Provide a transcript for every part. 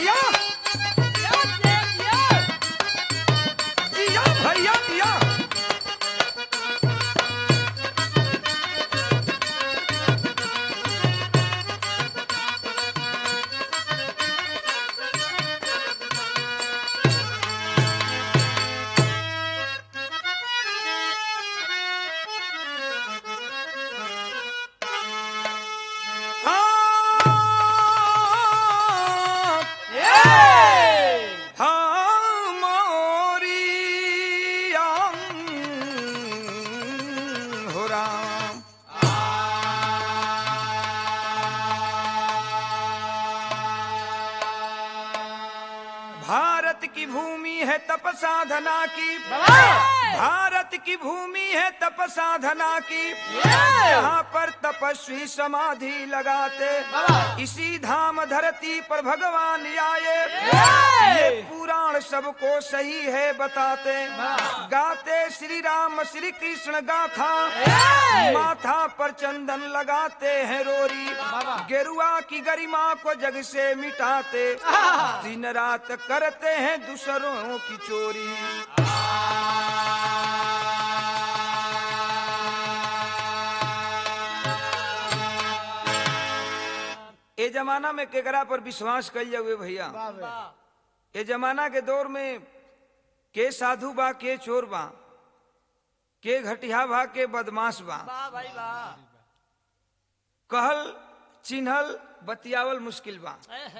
जिया जिया भैया जिया हाँ हाँ मोरी आम हो राम भारत की भूमि है तप साधना की भारत की भूमि है तप साधना की यहाँ पर तपस्वी समाधि लगाते इसी धाम धरती पर भगवान आए ये पुराण सबको सही है बताते गाते श्री राम श्री कृष्ण गाथा माथा पर चंदन लगाते हैं रोरी गेरुआ की गरिमा को जग से मिटाते दिन रात करते हैं दूसरों की चोरी ए जमाना में केकरा पर विश्वास कल जावे भैया ए जमाना के दौर में के साधु बा के चोर बा के घटिया बा के बदमाश बा कहल चिन्हल बतियावल मुश्किल बा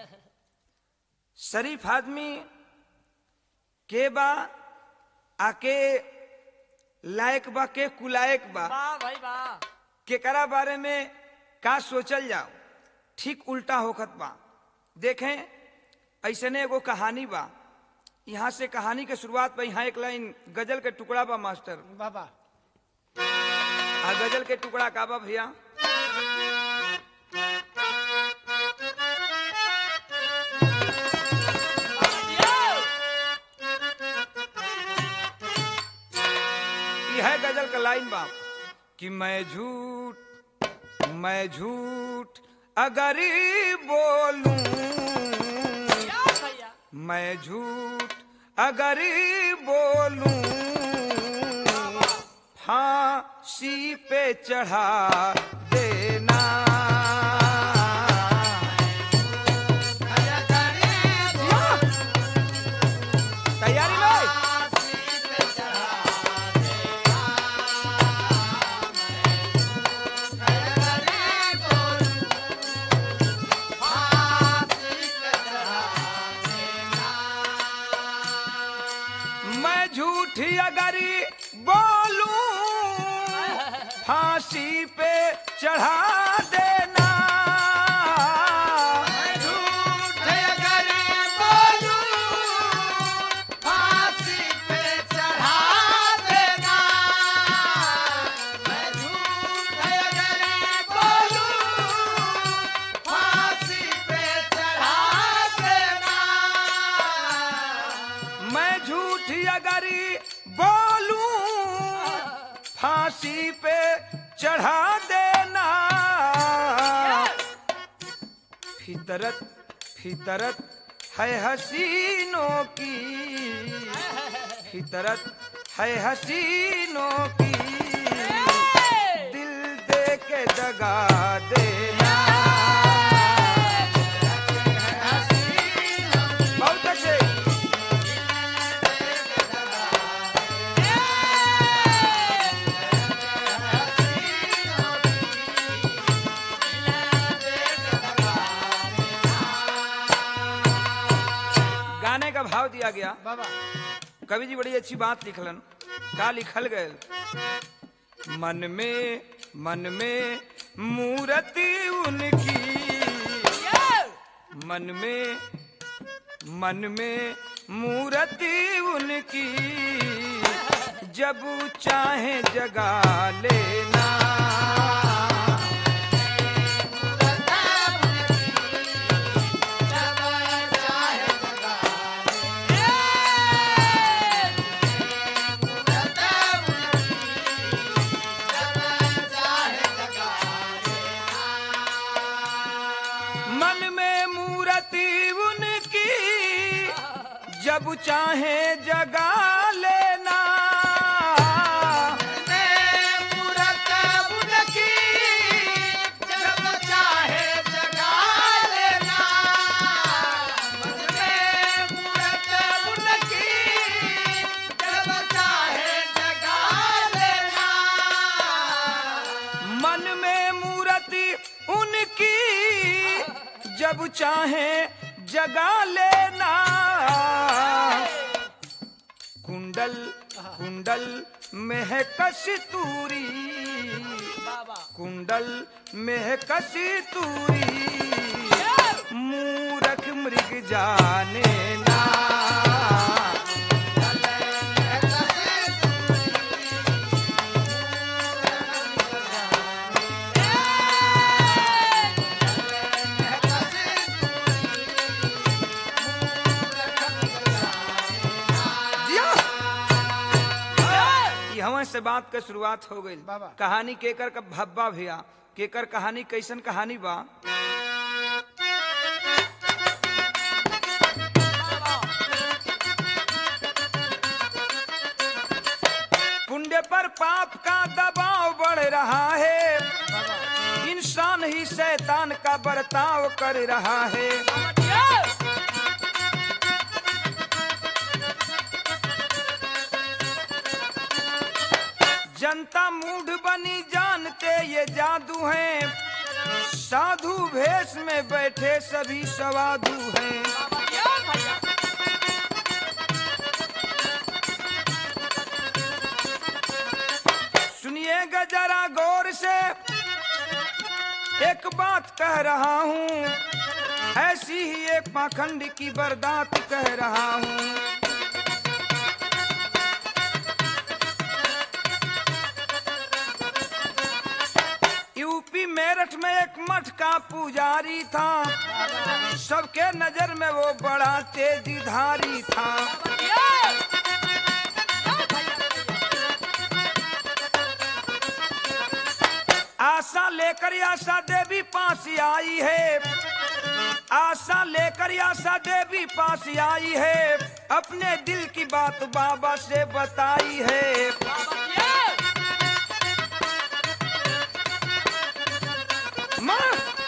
शरीफ आदमी के बा आके लायक बा के कुलायक बा केकरा बारे में का सोचल जाओ ठीक उल्टा होखत बा देखें ऐसने एगो कहानी बा यहाँ से कहानी के शुरुआत पर यहाँ एक लाइन गजल के टुकड़ा बा मास्टर बाबा आ गजल के टुकड़ा का बा भैया यह गजल का लाइन बा कि मैं झूठ मैं झूठ अगर बोलूं मैं झूठ अगर बोलूं फांसी पे चढ़ा देना तैयारी में मैं झूठी अगर बोलूं फांसी पे चढ़ा देना मैं झूठी अगर बोलूं फांसी पे चढ़ा देना फितरत फितरत है हसीनों की फितरत है हसीनों की दिल दे के दगा देना बहुत अच्छे गाने का भाव दिया गया बाबा कवि जी बड़ी अच्छी बात लिखलन का लिखल गए मन में मन में मूर्ति उनकी मन में मन में मूर्ति उनकी जब चाहे जगा लेना मन में मूर्ति उनकी जब चाहे जगा लेना मूरत उनकी जब चाहे जगा लेना मन में मूरत उनकी जब चाहे जगा लेना मन में मूर्ति उनकी जब चाहे जगा लेना कुंडल कुंडल में है कस्तूरी कुंडल में है कस्तूरी मूरख मृग जाने ना जिया। ई हमें से बात के शुरुआत हो गई बाबा। कहानी केकर का भब्बा भैया केकर कहानी कैसन कहानी बा पुण्य पर पाप का दबाव बढ़ रहा है इंसान ही शैतान का बर्ताव कर रहा है जनता मूढ़ बनी जानते ये जादू है साधु भेष में बैठे सभी सवादु हैं सुनिएगा जरा गौर से एक बात कह रहा हूँ ऐसी ही एक पाखंड की बर्दात कह रहा हूँ यूपी मेरठ में एक मठ का पुजारी था सबके नजर में वो बड़ा तेजीधारी था आशा लेकर आशा देवी पास आई है आशा लेकर आशा देवी पास आई है अपने दिल की बात बाबा से बताई है माँ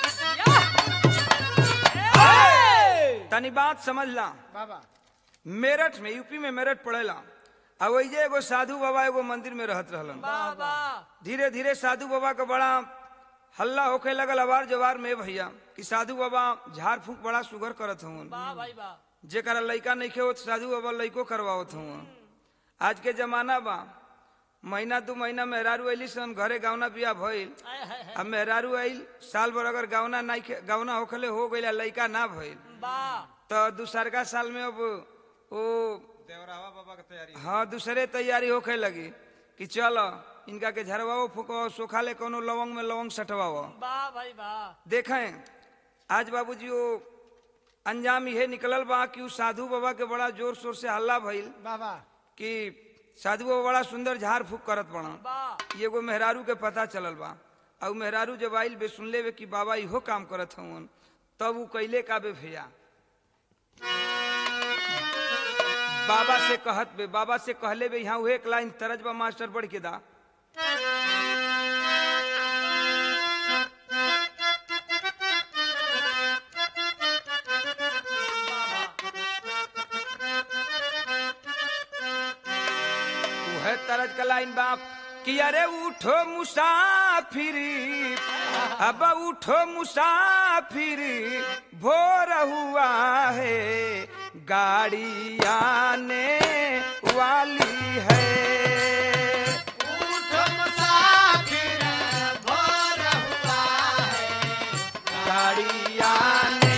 तनी बात समझ ला बाबा मेरठ में यूपी में मेरठ पड़ेला अब वही एगो साधु बाबा एगो मंदिर में रहत रहलन धीरे धीरे साधु बाबा का बड़ा हल्ला होखे लगल अवार जवार में भैया कि साधु बाबा झाड़ फूक बड़ा सुगर करत हूँ जेकरा लइका नइखे होत साधु बाबा लइको करवावत हूँ आज के जमाना बा महीना दू महीना मेहरारू अइली सन घरे गावना बिया भइल अब मेहरारू आइल साल भर अगर गावना नहीं गावना होखले हो गइल आ लइका ना भइल तो दूसरका साल में अब ओ देवरावा बाबा के तैयारी हाँ दूसरे तैयारी होखे लगी कि चल इनका के झरवाओ फूको सोखा ले कोनो लवंग में लवंग सटवाओ देखें आज बाबूजी वो अंजाम यह निकलल बा कि उ साधु बाबा के बड़ा जोर शोर से हल्ला भइल बाबा कि साधु बाबा बड़ा सुंदर झाड़ फूक करत बड़ा एगो मेहरारू के पता चलल बा और मेहरारू जब आइल बे सुनले बे कि बाबा इहो काम करत हवन तब उ कैले का बे भैया बाबा से कहत बे बाबा से कहले बे यहाँ एक लाइन तरज बा मास्टर बढ़ के दा है तरज का लाइन बाप कि अरे उठो मुसाफिर अब उठो मुसाफिर भोर हुआ है गाड़ी आने वाली है उठ मुसाफिर भोर हुआ है गाड़ी आने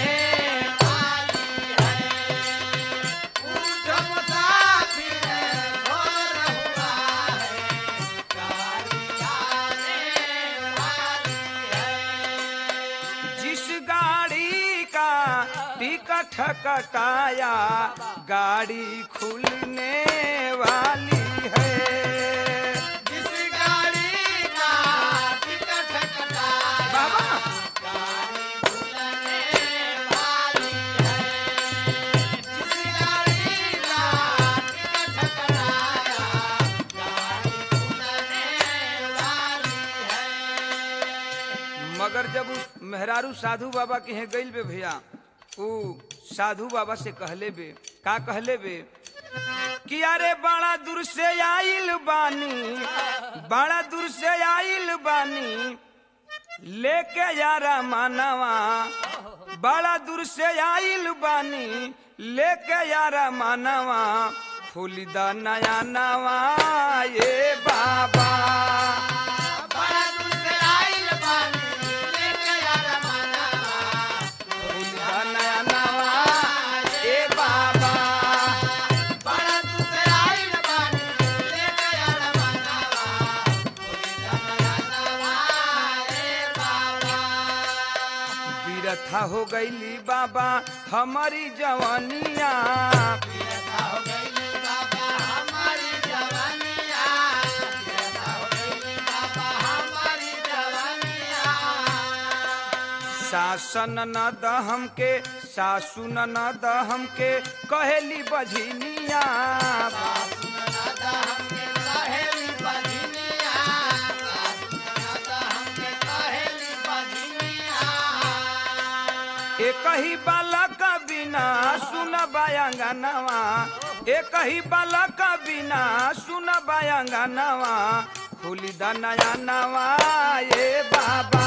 उठ मुसाफिर भोर हुआ है गाड़ी आने वाली है जिस गाड़ी का टिकट कटाया गाड़ी खुलने वाली है जिस गाड़ी का टिकट कटाया बाबा गाड़ी खुलने वाली है जिस गाड़ी मेहरारू साधु बाबा के हैं गइल बे भैया ऊ साधु बाबा से कहले बे का कहले बे कि अरे बड़ा दूर से आइल बानी बड़ा दूर से आइल बानी लेके यारा मानवा बड़ा दूर से आइल बानी लेके यारा मानवा फूलिदा नया नवा ये बाबा बड़ा दूर से आइल बानी लेके यार मानवा फूलिदा नया नवा ये बाबा बड़ा दूर से आइल बानी लेके यार मानवा बोली जानवा रे बाबा बीरथा हो गईली बाबा हमारी जवानिया पियता हो गई बाबा हमारी जवानिया पियता हो गई बाबा हमारी जवानिया शासन न दहम के सासु न दहम के कहेली बझिनिया एक ही बालक बिना सुन बायंगनवा एक ही बालक बिना सुन बायंगनवा खुली द नया नवा ये बाबा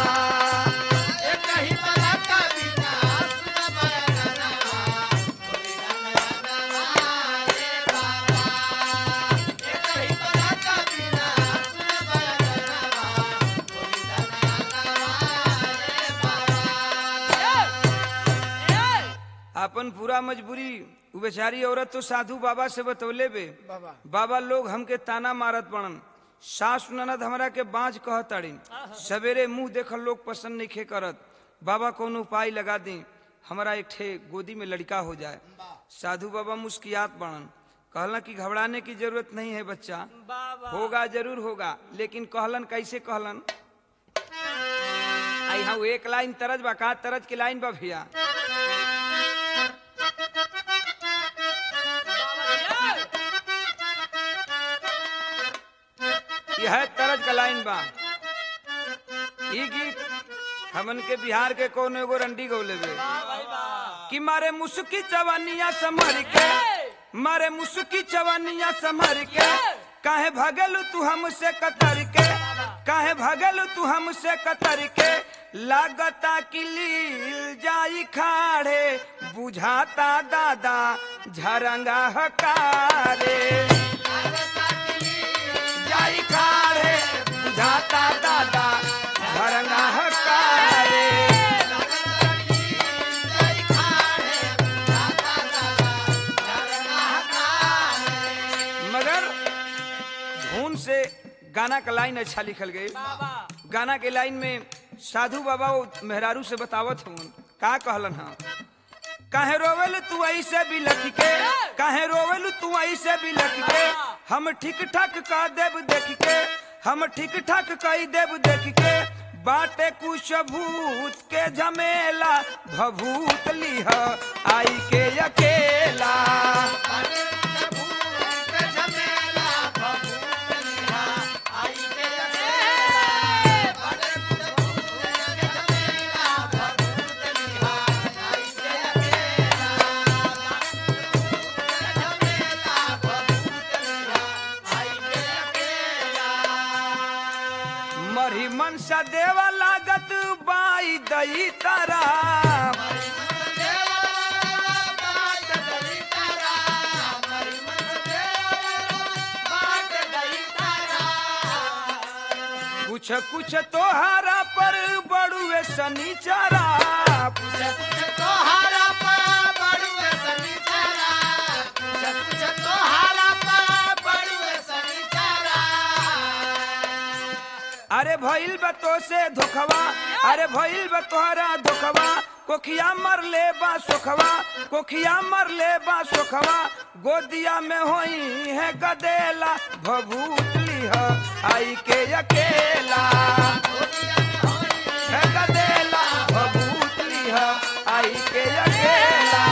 अपन पूरा मजबूरी उ बेचारी औरत तो साधु बाबा से बतौले बे बाबा। बाबा लोग हमके ताना मारत पड़न सास ननद हमरा के बाँझ कहतड़ी सवेरे मुंह देखल लोग पसंद नहीं खे करत बाबा कौन उपाय लगा दी हमारा एक ठे गोदी में लड़का हो जाए साधु बाबा मुस्कियात पड़न कहलन कि घबराने की जरूरत नहीं है बच्चा होगा जरूर होगा लेकिन कहलन कैसे कहलन आई हाँ एक लाइन तरज बा का तरज की लाइन बा भैया यह तरज का लाइन बा ई गीत हमन के बिहार के कौन एगो रंडी गौले बे कि मारे मुसुकी चवनिया समर के मारे मुसुकी चवनिया समर के काहे भगल तू हमसे कतर के काहे भगल तू हमसे कतर के लागता कि लील जाई खाड़े बुझाता दादा झरंगा हकारे जाई खाड़े बुझाता दादा झरंगा हकारे मगर धुन से गाना का लाइन अच्छा लिखल गई गाना के लाइन में साधु बाबा वो मेहरारू से बतावत हूँ का कहलन हाँ काहे रोवेल तू ऐसे भी लख के काहे रोवेल तू ऐसे भी लख के हम ठीक ठाक का देव देख के हम ठीक ठाक कई देव देख के बाटे कुछ भूत के झमेला भभूत लिह आई के अकेला मरी मनसा देवा लागत बाई दई तारा कुछ कुछ तोहारा पर बड़ुए सनीचारा अरे भइल बा तो से धोखवा अरे भइल बा तोहरा धोखवा कोखिया मर ले बा सोखवा कोखिया मर ले बा सोखवा गोदिया में होई है गदेला भभूत लिह आई के अकेला है गदेला भभूत लिह आई के अकेला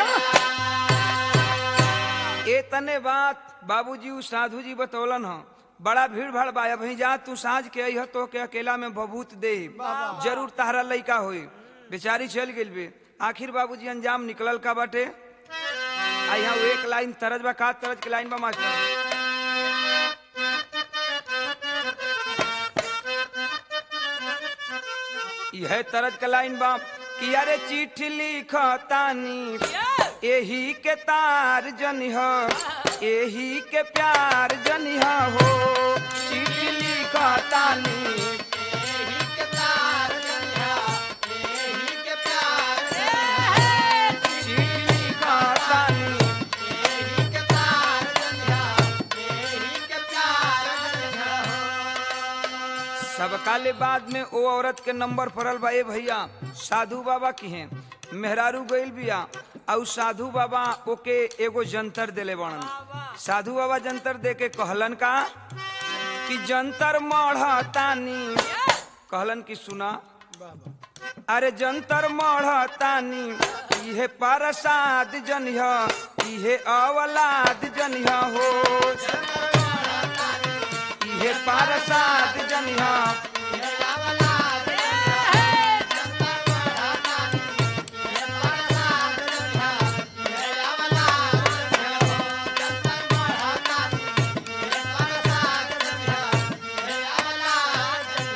ए तने बात बाबूजी उ साधु जी बतौलन ह बड़ा भीड़ भाड़ बा अभी जा तू साँझ के अइह तो के अकेला में बबूत दे जरूर तहरा लइका होई बेचारी चल गेल बे आखिर बाबूजी अंजाम निकलल का बाटे आ यहाँ वो एक लाइन तरज बा का तरज के लाइन बा मास्टर यह तरज के लाइन बा कि अरे चिट्ठी लिखतानी एही के तार जनिह एही के प्यार जनिह हो चिट्ठी लिखतानी एही के तार जनिया एही के प्यार जनिया चिट्ठी लिखतानी एही के तार जनिया एही के प्यार जनिया सबका ले बाद में ओ औरत के नंबर पड़ल बा ए भैया साधु बाबा की हैं मेहरारू गइल बिया और साधु बाबा ओके एगो जंतर देले बड़न साधु बाबा जंतर दे के कहलन का कि जंतर मढ़तानी कहलन कि सुना अरे जंतर मढ़तानी इहे प्रसाद जनिह इहे अवलाद जनिह हो इहे प्रसाद जनिह मेरा वाला जनिया जंतर बढ़ातानी ये प्रसाद जनिया मेरा वाला जनिया जंतर बढ़ातानी ये प्रसाद जनिया मेरा वाला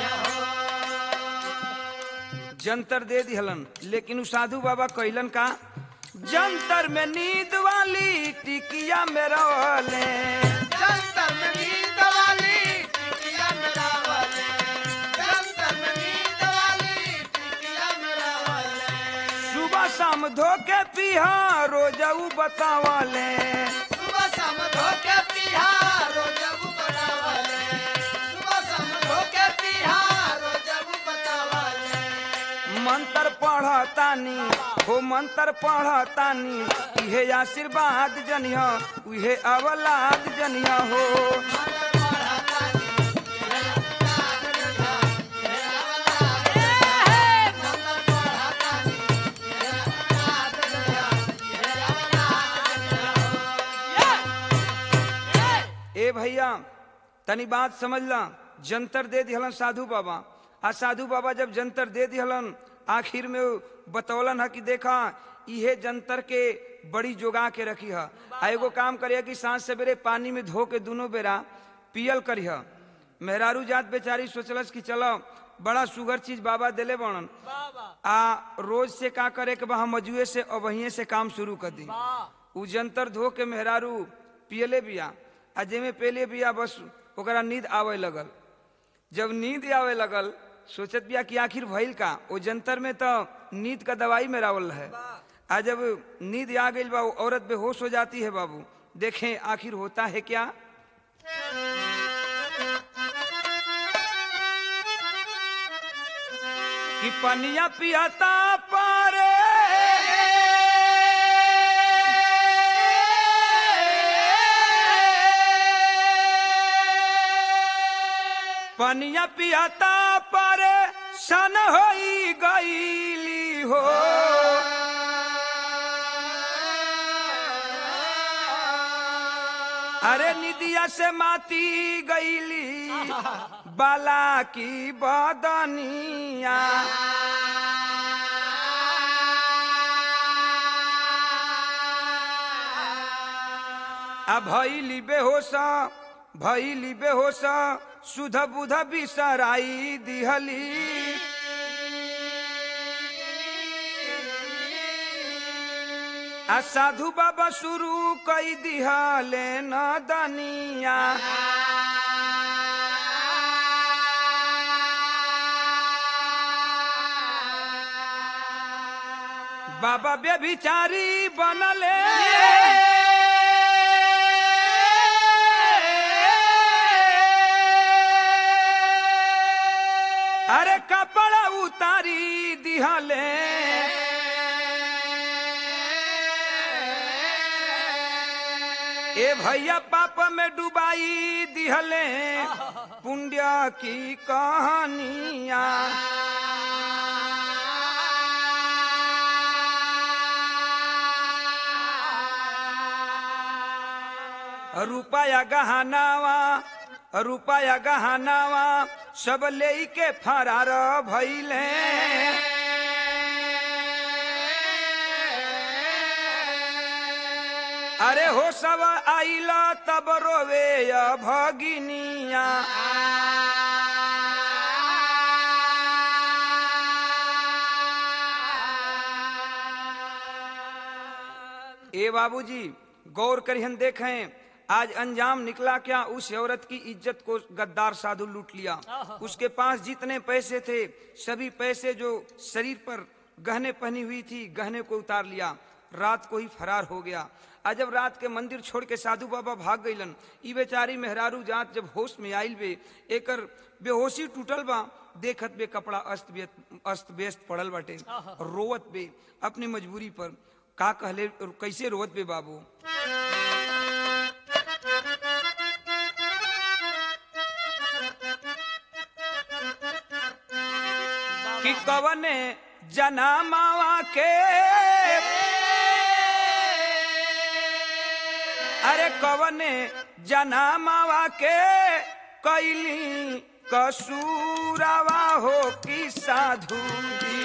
जनिया जंतर दे दिहलन लेकिन उ साधु बाबा कहलन का जंतर में नींद वाली टिकिया में रहले जंतर में नींद वाली टिकिया मेरा वाले जंतर में नींद वाली टिकिया मेरा वाले सुबह शाम धोके पिहा रोजऊ बतावले सुबह शाम धोके पिहारो जब बतावले सुबह शाम धोके पिहारो जब बतावले मंत्र पढ़तानी हो मंत्र पढ़तानी इहे आशीर्वाद जनिह उहे अवलाद जनिह हो मंत्र पढ़तानी ये आशीर्वाद जनिया ये अवलाद जनिया मंत्र पढ़तानी ये आशीर्वाद जनिया ये अवलाद जनिया ए भैया तनी बात समझ ला जंतर दे दिहलन साधु बाबा आ साधु बाबा जब जंतर दे दिहलन आखिर में उ बतौलन है कि देखा इहे जंतर के बड़ी जोगा के रखी है आ एगो काम करिए कि सांझ सवेरे पानी में धो के दोनों बेरा पियल करिह मेहरारू जात बेचारी सोचलस कि चलो बड़ा सुगर चीज बाबा देले बनन आ रोज से का करे के बा हम मजुए से अबहिए से काम शुरू कर दी उ जंतर धो के मेहरारू पियले बिया आ जेमे पेले बिया बस ओकरा नींद आवे लगल जब नींद आवे लगल सोचत बिया कि आखिर भइल का ओ जंतर में तो नींद का दवाई मेरावल है आ जब नींद आ गई बा वो औरत बेहोश हो जाती है बाबू देखें आखिर होता है क्या कि पनिया पियाता पारे पनिया पियाता पारे सन होई गईली हो अरे निदिया से माती गईली बाला की बदनिया आ भैली बेहोश भैली बेहोश सुध बुध बिसराई दिहली आ साधु बाबा शुरू कई दिहले न दनिया बाबा व्यभिचारी बनले अरे कपड़ा उतारी दिहले ए भैया पाप में डुबाई दिहले पुण्य की कहानिया रुपया गहनावा रुपया गहनावा सब ले के फरार भइले अरे हो सब आइला तब रोवे या भगिनिया ए बाबूजी गौर करिहन देखें आज अंजाम निकला क्या उस औरत की इज्जत को गद्दार साधु लूट लिया उसके पास जितने पैसे थे सभी पैसे जो शरीर पर गहने पहनी हुई थी गहने को उतार लिया रात को ही फरार हो गया आज जब रात के मंदिर छोड़ के साधु बाबा भाग गईलन ई बेचारी मेहरारू जात जब होश में आइल बे एकर बेहोशी टूटल बा देखत बे कपड़ा अस्त व्यस्त अस्त व्यस्त पड़ल बाटे रोवत बे अपनी मजबूरी पर का कहले कैसे रोवत बे बाबू कि कवने जनामावा के अरे कवने जनामावा के कैली कसूरावा हो कि साधु जी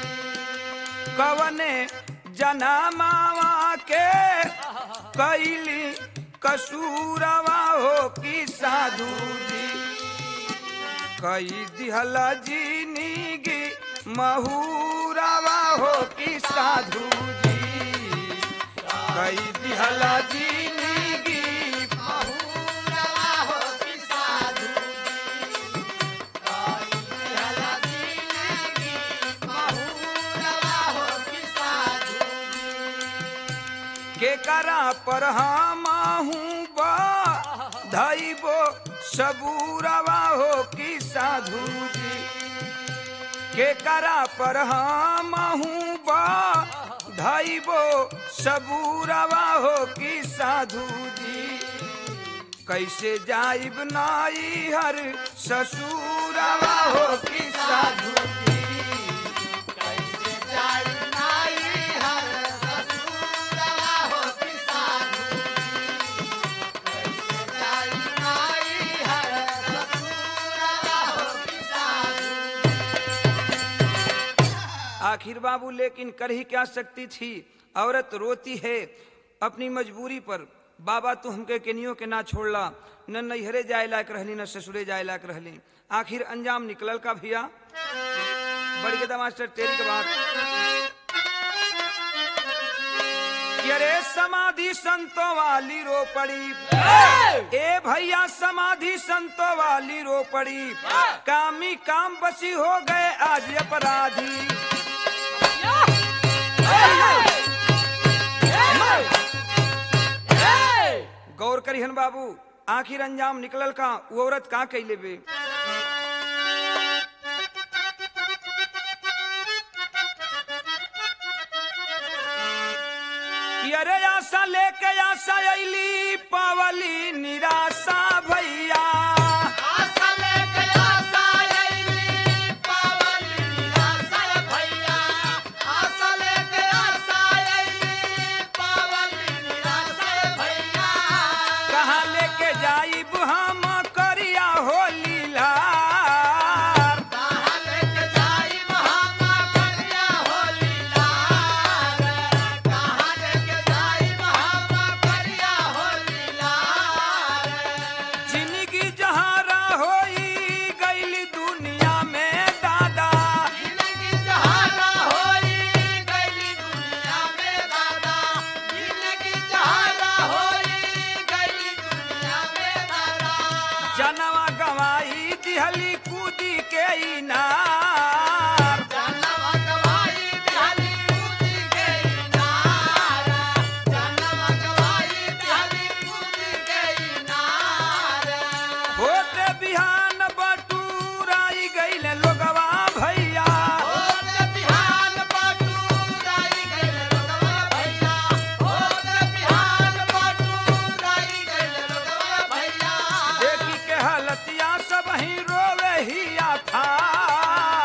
कवने जनामावा के कैली कसूरावा हो कि साधु जी कई दिहला जीनीगी महूरावा हो कि साधु जी कई दिहला जीनीगी महूरवा हो कि साधु जी। कोई हला जिंदगी महूरवा हो कि साधु जी। के करा पर हम बा धैबो सबूरवा हो कि साधु जी के करा पर हम बा धैबो सबूरवा हो कि साधु जी कैसे जाइब नाई हर ससुरवा हो कि साधु जी कैसे जाई नाई हर ससुरवा हो कि साधु जी। कैसे जाई नाई हर ससुरवा हो कि साधु आखिर बाबू लेकिन कर ही क्या सकती थी औरत रोती है अपनी मजबूरी पर बाबा तू हमके केनियो के ना छोड़ला न नैहरे जाए लायक रहली न ससुरे जाए लायक रहली आखिर अंजाम निकलल का भैया बढ़ के मास्टर तेरी के बात कि अरे समाधि संतों वाली रो पड़ी ए भैया समाधि संतों वाली रो पड़ी कामी काम बसी हो गए आज अपराधी गौर करिहन बाबू आखिर अंजाम निकलल का वो औरत का कैले बे कि अरे आशा लेके आशा अली पावली निराशा भैया आशा लेके आशा अइली पावली निराशा भैया आशा लेके आशा अइली पावली निराशा भैया कहाँ लेके जाइब हम करिया होली लार कहाँ लेके जाई महामा करिया होली लाल कहाँ लेके जाई महामा करिया होली लाल जिंदगी जहारा होई गईली दुनिया में दादा जिंदगी जहारा होई गईली दुनिया में दादा जिंदगी जहारा होई गईली दुनिया में दादा जनवा गवाई दिहली कूदी के इनार जानवा गवाई दिहली कूदी गई नार जानवा गवाई दिहली कूदी गई नार होते बिहान बटूराई गईले लोगवा भैया होत बिहान बटूराई गइल लोगवा भैया होत बिहान बटूराई गइल लोगवा भैया देखी के हलतिया सब ही रोवे ही था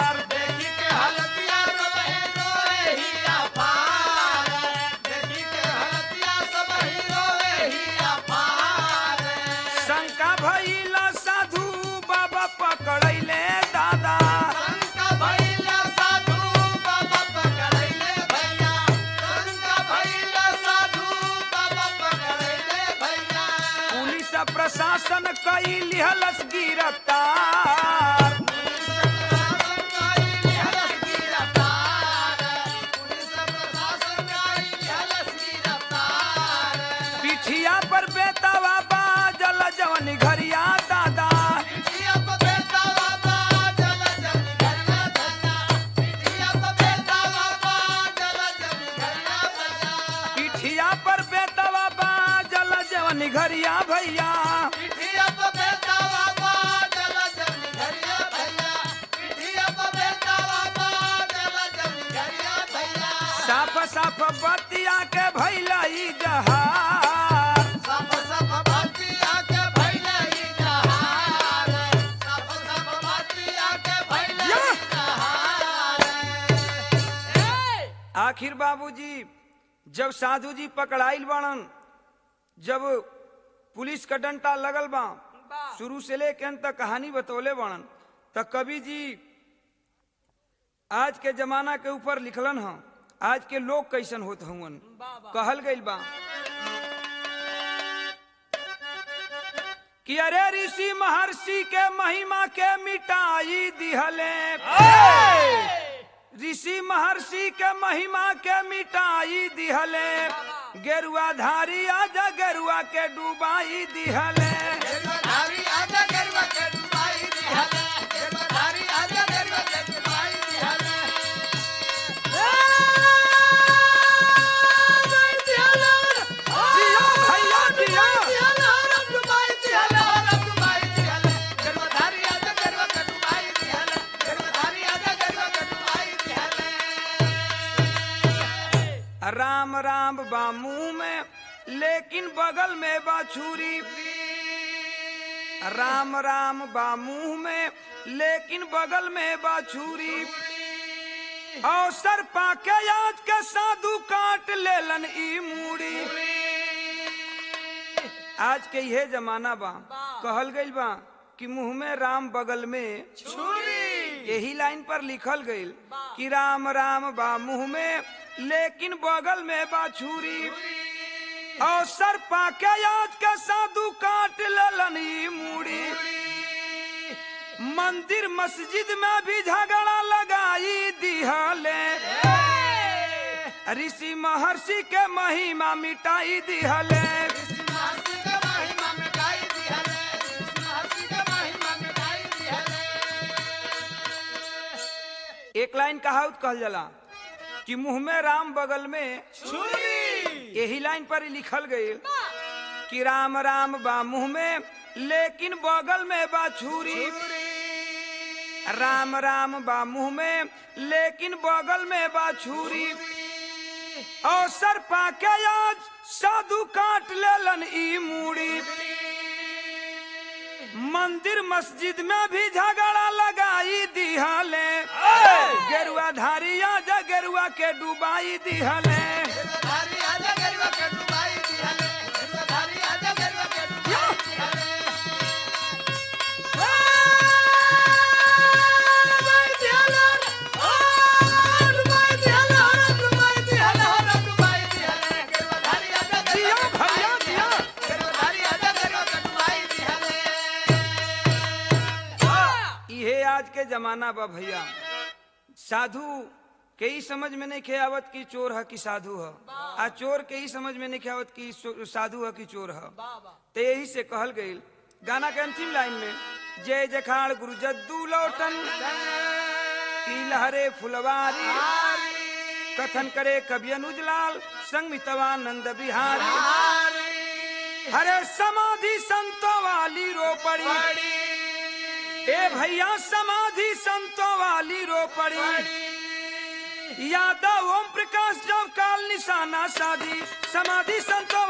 लिहलस गिरफ्तार पिठिया पर बेतावा बाजल जवन घरिया दादा पिठिया पर बेतावा बाजल जवन घरिया भैया साफ साफ बतिया के भैला ई जहार सब सब भक्तिया के भैले ही जहार सब सब भक्तिया के भैले या! ही जहार आखिर बाबूजी जब साधु जी पकड़ाइल बाड़न जब पुलिस का डंटा लगल बा शुरू से लेके अंत तक कहानी बतौले बाड़न त कवि जी आज के जमाना के ऊपर लिखलन ह आज के लोग कैसन होत हवन कहल गइल बा कि अरे ऋषि महर्षि के महिमा के मिटाई दिहले ऋषि महर्षि के महिमा के मिटाई दिहले गेरुआ धारी आजा गेरुआ के डुबाई दिहले धारी आजा गरवा के डुबाई दिहले धारी आजा गरवा के डुबाई दिहले जिया भैया जिया राम राम बा मुंह में लेकिन बगल में बा छुरी राम राम बा मुंह में लेकिन बगल में बा छुरी अवसर पाके आज के साधु काट लेलन ई मूड़ी आज के यह जमाना बा कहल गइल बा कि मुंह में राम बगल में छुरी यही लाइन पर लिखल गइल कि राम राम बा मुंह में लेकिन बगल में बा छुरी अवसर पाके आज के साधु काट लेलन ई मूड़ी मंदिर मस्जिद में भी झगड़ा लगाई दिहले ऋषि महर्षि के महिमा मिटाई दिहले एक लाइन कहावत कहल जाला कि मुंह में राम बगल में छुरी यही लाइन पर ही लिखल गई कि राम राम बा मुंह में लेकिन बगल में बा छुरी राम राम बा मुंह में लेकिन बगल में बा छुरी अवसर पाके आज साधु काट लेलन ई मूड़ी मंदिर मस्जिद में भी झगड़ा लगाई दिहले गेरुआ धारी आजा गेरुआ के डुबाई दिहले जिया भैया जिया इहे आज के जमाना बा भैया साधु के ही समझ में नहीं खे आवत कि चोर है कि साधु है आ चोर के ही समझ में नहीं खे आवत कि सो- साधु है कि चोर है तो यही से कहल गई गाना के अंतिम लाइन में जय जखाड़ गुरु जद्दू लौटन की लहरे फुलवारी कथन करे कवि अनुजलाल संग मितवानंद बिहारी हरे समाधि संतों वाली रो पड़ी ए भैया समाधि संतों वाली रो पड़ी यादव ओम प्रकाश जब काल निशाना शादी समाधि संतों